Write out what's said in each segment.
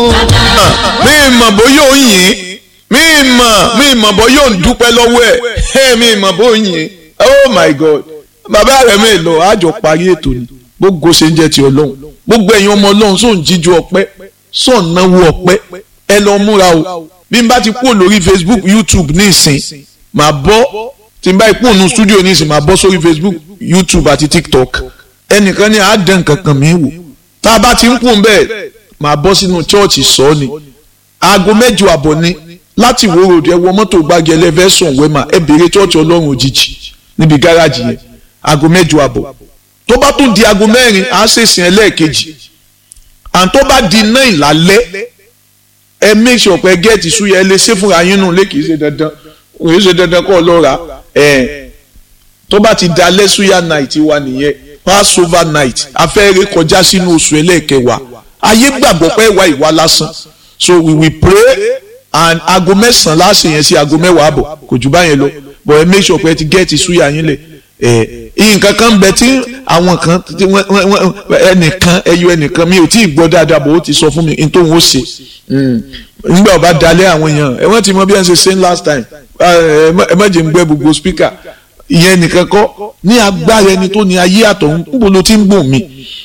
mi mọ̀ bóyá ó yìn mi mọ̀ mi mọ̀ bóyá ó ń dúpẹ́ lọ́wọ́ ẹ̀ mi mọ̀ bóyá ó yìn oh my god bàbá rẹ̀ mi lọ àjọ parí ètò ni gbogbo ṣe ń jẹ́ ti ọlọ́run gbogbo ẹ̀yin ọmọ ọlọ́run sóun jíjú ọpẹ́ sóun náwó ọpẹ́ ẹ lọ múra o bí n bá ti kúrò lórí facebook youtube ní ìsìn màá bọ́ tí n bá kúrò ní studio ní ìsìn màá bọ́ sórí facebook youtube àti tiktok ẹnìkan ní àádán kankan mi wò tá a bá ti ń kún bẹ́ẹ̀ màá bọ́ sínú chọ́ọ̀chì sọ ni aago mẹ́jọ àbọ̀ ni láti wo road ẹ wọ mọ́tò gbági ẹlẹ́fẹ̀sùn wẹ́mà ẹ béèrè chọ́ọ̀chì ọlọ́run òjijì níbi gáràjì yẹn aago mẹ́jọ àbọ̀ tó bá tún di aago mẹ́rin á ṣèṣìn ẹlẹ́ẹ̀kejì à ń tó bá di náà ìlálẹ́ ẹ make sure pé gẹ́ẹ̀tì súyẹ ẹ lè ṣe fúnra yín nù lé kìí ṣe dandan kìí ṣe dandan kọ́ ọ lọ́ra ẹ̀ tó bá ti da lẹ́sùyà night wa nìyẹn passover night afẹ́rẹ́ kọjá sínú oṣù ẹlẹ́ẹ̀kẹwàá ayé gbàgbọ́ pé ìwà ìwà lásán so we will pray and aago mẹ́sàn-án láṣẹ yẹn sí aago mẹ́wàá àbọ̀ kò jù báyẹn lọ but ẹ make sure pé ẹ ti gẹ́ẹ̀tì súyà yín lẹ̀ ẹ̀ nǹkan kan bẹ tí àwọn kan ẹnìkan ẹyọ ẹnìkan mi ò tí ì gbọ́ dáadáa bò ó ti sọ fún mi n tó ń ó ṣe nígbà ọba dalẹ̀ àwọn èèyàn ẹ wọ́n ti mọ bí wọ́n ṣe ṣe last time ẹ má jẹ́ ń gbẹ́ gbogbo speaker ìyẹn nìkan kọ́ ní agbára ẹni tó ní ayé àtọ̀hún níbo ló ti ń gbọ̀n mi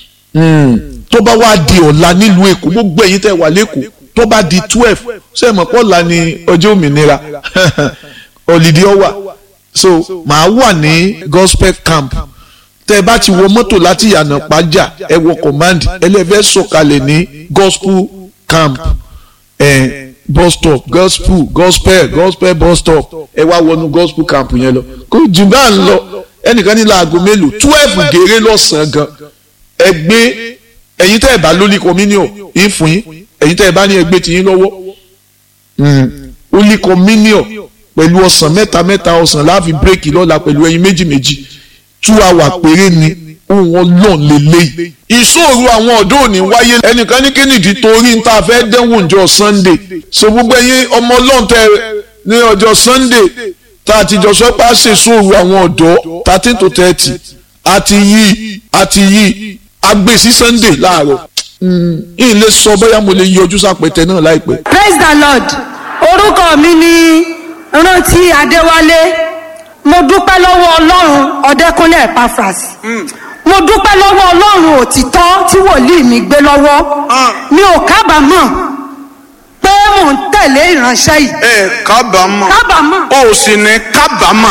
tó bá wá di ọ̀la nílùú èkó gbogbo ẹ̀yin tẹ́ wà lẹ́kọ̀ọ́ tó bá di twelve ṣé ẹ mọ̀ pé ọ̀la ni ọjọ́ òmìnira ọ̀lìdí ọ̀wà so màá wà ní gospel camp tẹ́ ẹ bá ti wọ mọ́tò láti yànnà pàjá ẹ wọ command ẹlẹ́fẹ́ sọ̀kalẹ̀ ní gospel camp eh, bus stop gospel gospel gospel bus stop ẹ wá wọnú gospel camp yẹn lọ kó jù bá ń lọ ẹnìkan ní láago mélòó twelve gèrè lọ́sàn-án gan ẹ gbé ẹ̀yin tẹ́ ẹ bá lólì communion yín fún yín ẹ̀yin tẹ́ ẹ bá ní ẹgbẹ́ tiyín lọ́wọ́ lólì communion pẹ̀lú ọ̀sán mẹ́ta mẹ́ta ọ̀sán láàfin bírèkì lọ́la pẹ̀lú ẹyin méjì méjì two hour péré ni ohun ọlọ́run lélẹ́yìí. ìṣòro àwọn ọ̀dọ́ òní wáyé ẹnìkan ní kínìdí torí ń ta fẹ́ dẹ́wọ̀n ọjọ́ sunday so gbogbo ẹ̀yin ọmọ ọlọ́run tẹ ní ọjọ́ sunday tá a ti jọ sọ pé a ṣe ìṣòro àwọn ọ̀dọ́ thirteen to thirty àti yí àti yí agbè sí sunday láàárọ̀ yìí lè sọ bóyá mo lè yọjú sápẹtẹ náà láìpẹ́. praise the lord orúkọ mi ni rántí adéwálé mo dúpẹ́ lọ́wọ́ ọlọ́run ọ̀dẹ́kúnlé epaphras mo dúpẹ́ lọ́wọ́ ọlọ́run òtítọ́ tí wòlíì mi gbé lọ́wọ́ mi ò kábàámọ̀ pé mò ń tẹ̀lé ìránṣẹ́ yìí. ẹ kábàámọ̀ kábàámọ̀. o sì ní kábàámọ̀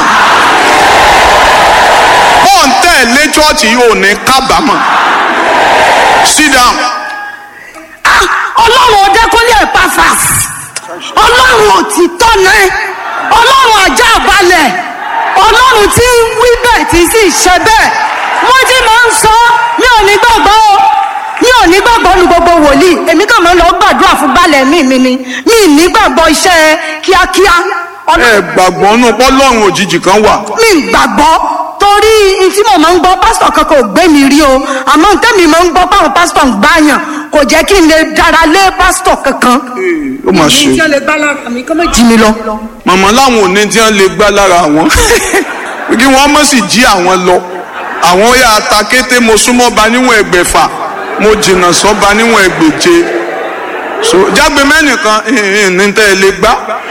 ó ń tẹ̀lé chọ́ọ̀chì yìí ò ní kábàámọ̀ sit down. Ah, ọlọ́run ọ̀dẹ́kúnlé epaphras ọlọ́run òtítọ́ náà ọlọ́run ajá balẹ̀ ọlọ́run tí ń wí bẹ́ẹ̀ tí sì ṣe bẹ́ẹ̀ wọ́n ti máa ń sọ mi ò ní gbàgbọ́ o mi ò ní gbàgbọ́ nu gbogbo wòlíì èmi kàn máa ń lọ gbàdúrà fún balẹ̀ mi mi ni mi ì ní gbàgbọ́ iṣẹ́ kíákíá ẹ gbàgbọ́ nù pọ́lọ́run òjijì kan wà. mi ì gbàgbọ́ torí n tí mo máa ń gbọ́ pásítọ̀ kankan ò gbé mi rí o àmọ́ n tẹ́mi máa ń gbọ́ báwọn pásítọ̀ ń gbàyàn kò jẹ́ kí n lè dára lé pásítọ̀ kankan. ó mà ṣe. ìdí tí wọ́n lè gbá lára mi kọ́ mọ̀ jí mi lọ. màmá láwọn ò ní tí wọ́n lè gbá lára àwọn kí wọ́n mọ̀ sí jí àwọn lọ àwọn yà á ta kété mo súnmọ́ ba níwọ̀n ẹgbẹ̀fà mo jìnnà sọ́ ba níwọ̀n ẹgbẹ̀je so jágbe mẹ́nìkan ní tẹ́ ẹ lè gbá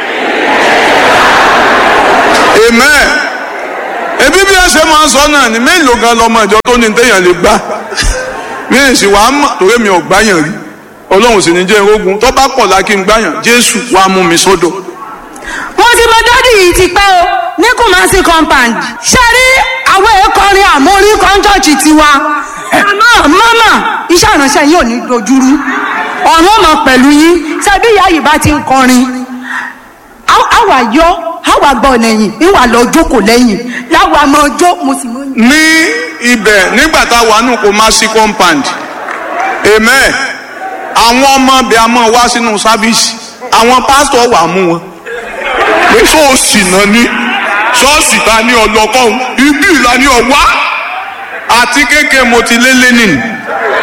amen ebi bí ẹ ṣe máa ń sọ náà ni mélòó gan lọmọ ìjọ tó ní téèyàn lè gbá mi ì sì wàá mọ̀ torí mi ò gbáyàn rí ọlọ́run sì ní jẹ́ irógun tó bá pọ̀ lákì ń gbáyàn jésù wàá mú mi sódò. mo ti mọ dádì yìí ti pẹ́ o ní Kumasi compound ṣe rí àwọn èèkọrin àmórí kọ́ńtọ́ọ̀chì tiwa àmọ́ mọ́mọ́ iṣẹ́ ìránṣẹ́ yìí ò ní dojúrú ọ̀run ọmọ pẹ̀lú yín ṣebí ìyá yìí bá ti ń kọrin àwa yọ àwa gbọ́ lẹ́yìn ìwà lọ jókòó lẹ́yìn láwa mọ ọjọ́ mo sì mọ. ní ibẹ̀ nígbà tá a wà nù Kumasi compound amen àwọn ọmọ bíi a máa wá sínú sáfíìsì àwọn pásítọ̀ wà mú wọn pé ṣọ́ọ̀ṣì náà ní ṣọ́ọ̀ṣì ta ní ọlọ́kọ́hún ibi ìlà ní ọ̀wá àti kéèké mo ti lé lẹ́nìí